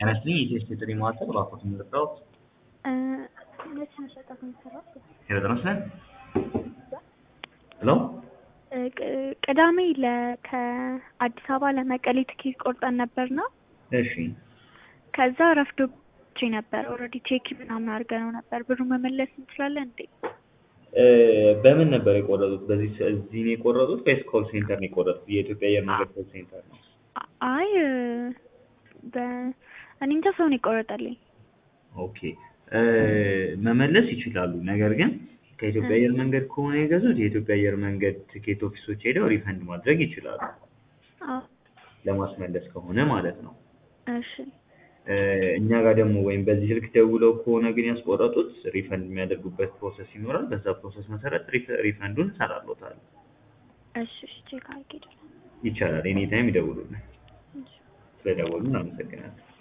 ጤናስጥልኝ የኢትዮ ቴሌ ማዕከል እባክዎት የምንጠራዎት መቼ መሸጠት የሚሰራው? ሄሎ ጤና ይስጥልን ሄሎ ቅ- ቅዳሜ ለ- ከአዲስ አበባ ለመቀሌ ትኬት ቆርጠን ነበርና እሺ ከዛ ረፍዶብኝ ነበር። ኦልሬዲ ቼክ ምናምን አድርገነው ነበር። ብሩ መመለስ እንችላለን እንዴ? እ፣ በምን ነበር የቆረጡት? በዚህ ሰ- እዚህ ነው የቆረጡት ወይስ ኮል ሴንተር ነው የቆረጡት? የኢትዮጵያ አየር መንገድ ኮል ሴንተር ነው። አ- አይ በ እኔ እንጃ ሰው ነው የቆረጠልኝ። ኦኬ እ፣ መመለስ ይችላሉ። ነገር ግን ከኢትዮጵያ አየር መንገድ ከሆነ የገዙት የኢትዮጵያ አየር መንገድ ትኬት ኦፊሶች ሄደው ሪፈንድ ማድረግ ይችላሉ። አዎ ለማስመለስ ከሆነ ማለት ነው። እሺ እ፣ እኛ ጋር ደግሞ ወይም በዚህ ስልክ ደውለው ከሆነ ግን ያስቆረጡት ሪፈንድ የሚያደርጉበት ፕሮሰስ ይኖራል። በዛ ፕሮሰስ መሰረት ሪፈ- ሪፈንዱን እንሰራሎታል። እሺ እሺ ቼክ አድርጌ እደውላለሁ። ይቻላል። ኤኒ ታይም ይደውሉልን። እሺ ስለደወሉን አመሰግናለሁ።